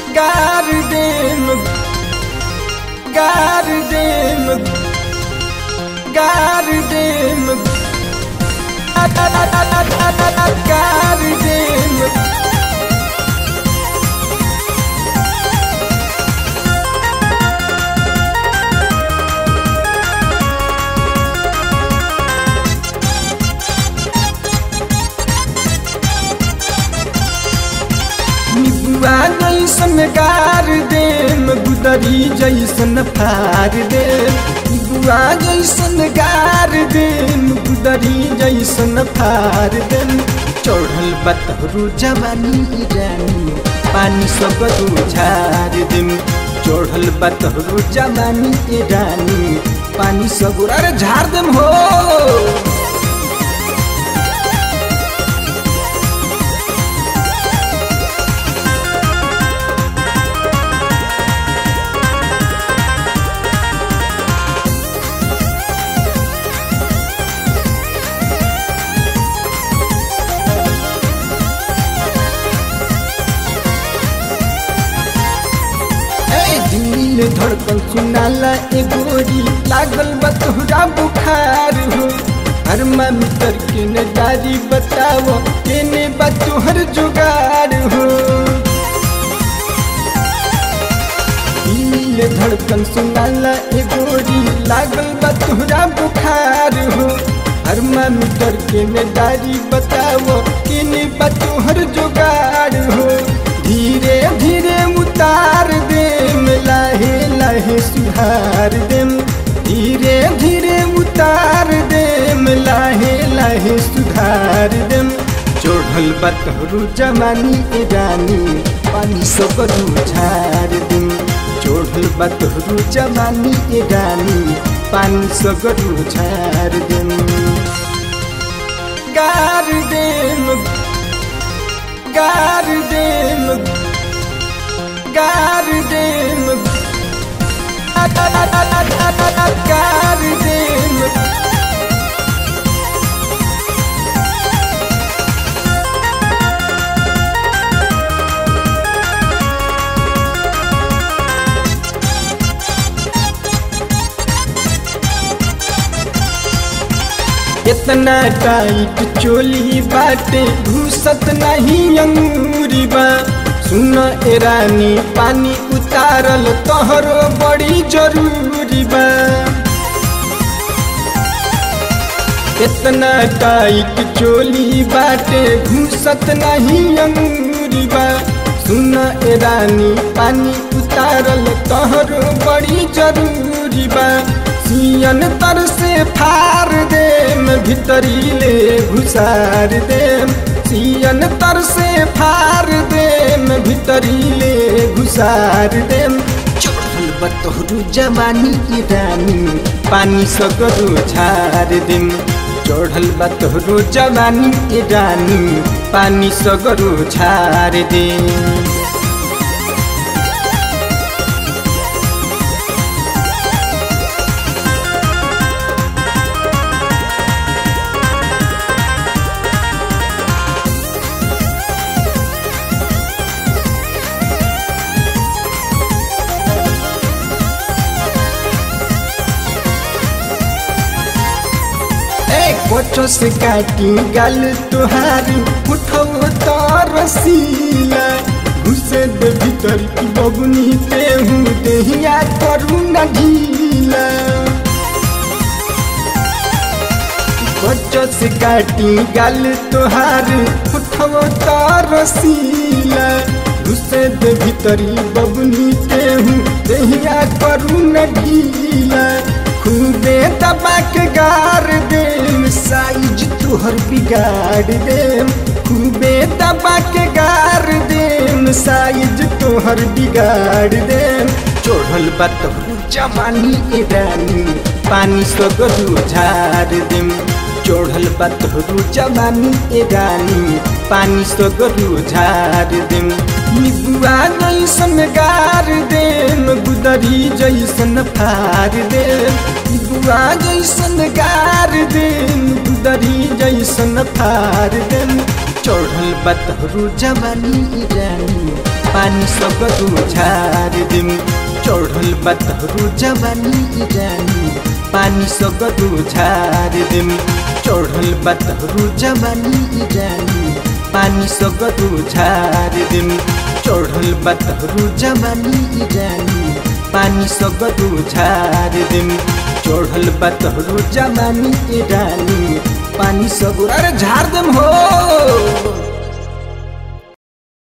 गार देम गार देम गार देम गार देम निबुआ जैसन गार देम गुदरी जैसन फार देम निबुआ जैसन गार देम गुदरी जैसन फार देम चढ़ल बतहरू जवानी रानी पानी सब झार देम चढ़ल बतहरू जवानी रानी पानी सब अरे झार देम हो दिल धड़कन सुनाला ए गोरी लागल बा तोहरा बुखार हो थर्मामीटर के नजारी बताओ केने बा तोहर जुगाड़ हो दिल धड़कन सुनाला ए गोरी लागल बा तोहरा बुखार हो थर्मामीटर के नजारी बताओ केने बा तोहर जुगाड़ हो धीरे धीरे उतार देम लाहे लाहे सुधार देम धीरे धीरे उतार देम लाहे लाहे सुधार देम चढ़ल बतहरू जमानी ए रानी पानी सबरू झार देम चढ़ल बतहरू जमानी ए रानी पानी सगरू झार देम गार देम गार देम गार देम गार देम इतना टाइट चोली बाटे घुसत नहीं अंगूरी बा सुन ए रानी पानी उतारल तोहरो बड़ी जरूरी बा इतना टाइट चोली बाटे घुसत नहीं अंगूरी बा सुन ए रानी पानी उतारल तोहरो बड़ी जरूरी बा सियन तर से फार देम भीतरी ले घुसार देम सियन तर से फार देम भीतरी ले घुसार देम चढ़ल बतहरू जवानी की रानी पानी सगरो झार देम चढ़ल बतहरू जवानी की रानी पानी सगरो झार देम कोठो से काटी गल तुहार उठो तो रसीला घुसे दे भीतर की बबुनी ते हूँ देहिया करू न ढीला कोठो से काटी गल तुहार उठो तो रसीला घुसे दे भीतरी बबुनी ते हूँ देहिया करू न ढीला खूबे दबा के गार देम साइज तुहर बिगाड़ देम खूबे दबा के गार देम साइज तुहर बिगाड़ देम चढ़ल बतहू जवानी ए रानी पानी सगरू झार देम चढ़ल बतहरू जवानी ए रानी पानी सगरू झार देम निबुआ जैसन गार देम गुदरी जैसन फार देम निबुआ जैसन गार देम गुदरी जैसन फार देम चढ़ल बतहरू जवानी रानी पानी सगरो झार दिम चढ़ल बतहरू जवानी ई रानी पानी सगरो झार दिम चढ़ल बतहरू जवानी ई रानी पानी सगरो झार दिम चढ़ल बतहरू जवानी ई रानी पानी सगरो झार दिम चढ़ल बतहरू जवानी ई रानी पानी सगरो अरे झार दिम हो